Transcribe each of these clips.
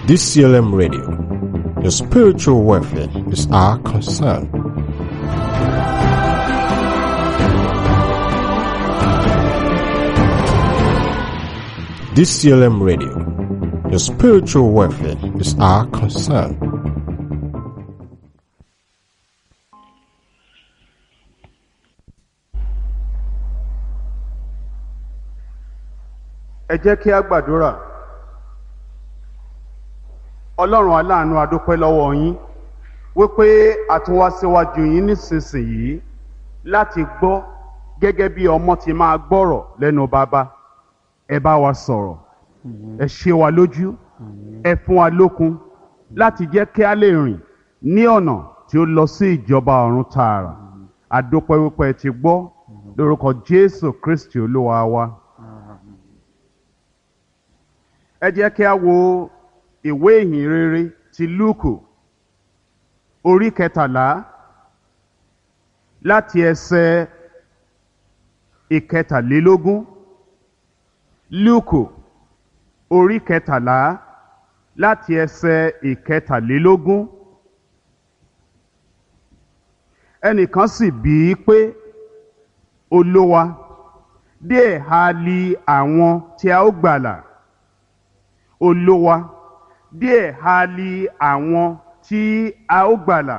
DCLM Radio. Your spiritual welfare is our concern. DCLM Radio. Your spiritual welfare is our concern. ẹ jẹ́ kí a gbàdúrà ọlọ́run aláàánú adúpẹ́ lọ́wọ́ yín wípé a tún wá síwájú yín nísinsìnyí láti gbọ́ gẹ́gẹ́ bí ọmọ ti máa gbọ́rọ̀ lẹ́nu bàbá ẹ bá wa sọ̀rọ̀ ẹ ṣe wa lójú ẹ fún wa lókun láti jẹ́ kí a lè rìn ní ọ̀nà tí ó lọ sí ìjọba ọ̀run tààrà adúpẹ́ wípé ẹ ti gbọ́ lórúkọ jésù kristi olúwa wa. ẹ jẹ́ kí a wo ìwé ìhìn rere ti lúùkù orí kẹtàlá láti ẹsẹ̀ ìkẹtàlélógún lúùkù orí kẹtàlá láti ẹsẹ̀ ìkẹtàlélógún ẹnìkan sì bí i pé olówa díẹ̀ ha li àwọn tí a ó gbàlà olówa díẹ̀ ha li àwọn tí a ó gbàlà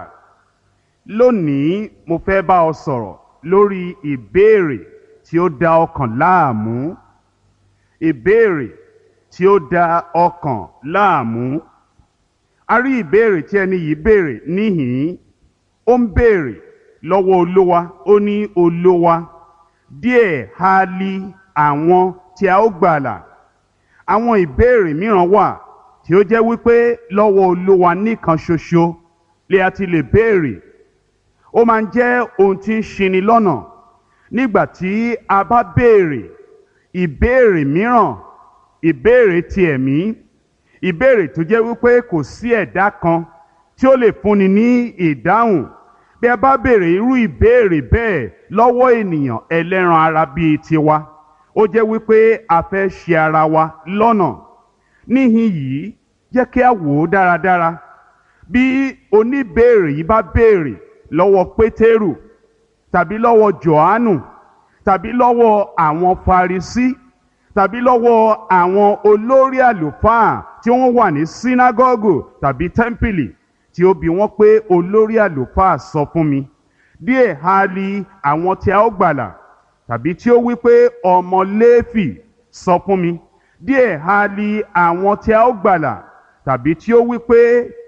lónìí mo fẹ́ bá ọ sọ̀rọ̀ lórí ìbéèrè tí ó da ọkàn láàmú ìbéèrè tí ó da ọkàn láàmú a rí ìbéèrè tí ẹni yìí béèrè níhìn ó ń béèrè lọ́wọ́ olówa ó ní olówa díẹ̀ ha li àwọn tí a ó gbàlà àwọn ìbéèrè mìíràn wà tí ó jẹ́ wípé lọ́wọ́ olúwa nìkan ṣoṣo lè a ti lè béèrè ó máa ń jẹ́ ohun tí ń ṣini lọ́nà nígbà tí a bá béèrè ìbéèrè mìíràn ìbéèrè ti ẹ̀mí ìbéèrè tó jẹ́ wípé kò sí ẹ̀dá kan tí ó lè fúnni ní ìdáhùn bí a bá béèrè irú ìbéèrè bẹ́ẹ̀ lọ́wọ́ ènìyàn ẹlẹ́ran ara bíi tiwa ó jẹ́ wípé a fẹ́ ṣe ara wa lọ́nà níhìn yìí jẹ́ kí a wò ó dáradára bí oníbéèrè yìí bá béèrè lọ́wọ́ pétérù tàbí lọ́wọ́ johannu tàbí lọ́wọ́ àwọn farisí tàbí lọ́wọ́ àwọn olórí àlùfáà tí wọ́n wà ní sínágọ́gù tàbí tẹ́ḿpìlì tí ó bi wọ́n pé olórí àlùfáà sọ fún mi díẹ̀ ha li àwọn tí a ó gbàlà tàbí tí ó wí pé ọmọ léèfì sọ fún mi díẹ̀ ha li àwọn tí a ó gbàlà tàbí tí ó wí pé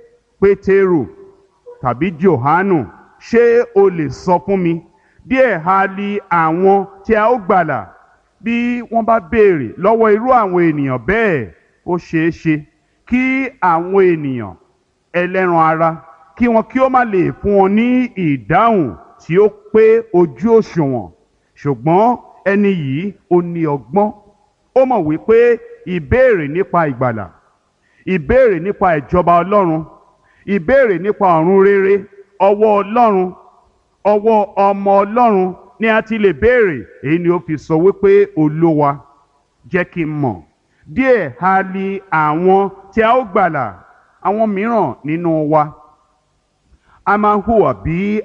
pétérù tàbí johanu ṣé o lè sọ fún mi díẹ̀ ha li àwọn tí a ó gbàlà bí wọ́n bá béèrè lọ́wọ́ irú àwọn ènìyàn bẹ́ẹ̀ ó ṣeé ṣe kí àwọn ènìyàn ẹlẹ́ran ara kí wọn kí ó má lè fún wọn ní ìdáhùn tí ó pé ojú òṣùwọ̀n ṣùgbọ́n ẹni yìí ó ní ọgbọ́n ó mọ̀ wípé ìbéèrè nípa ìgbàlà ìbéèrè nípa ìjọba ọlọ́run ìbéèrè nípa ọ̀run rere ọwọ́ ọlọ́run ọwọ́ ọmọ ọlọ́run ni a ti lè béèrè èyí ni ó fi sọ wípé olówa jẹ́ kí n mọ̀ díẹ̀ ha li àwọn tí a ó gbàlà àwọn mìíràn nínú wa a máa ń hùwà bí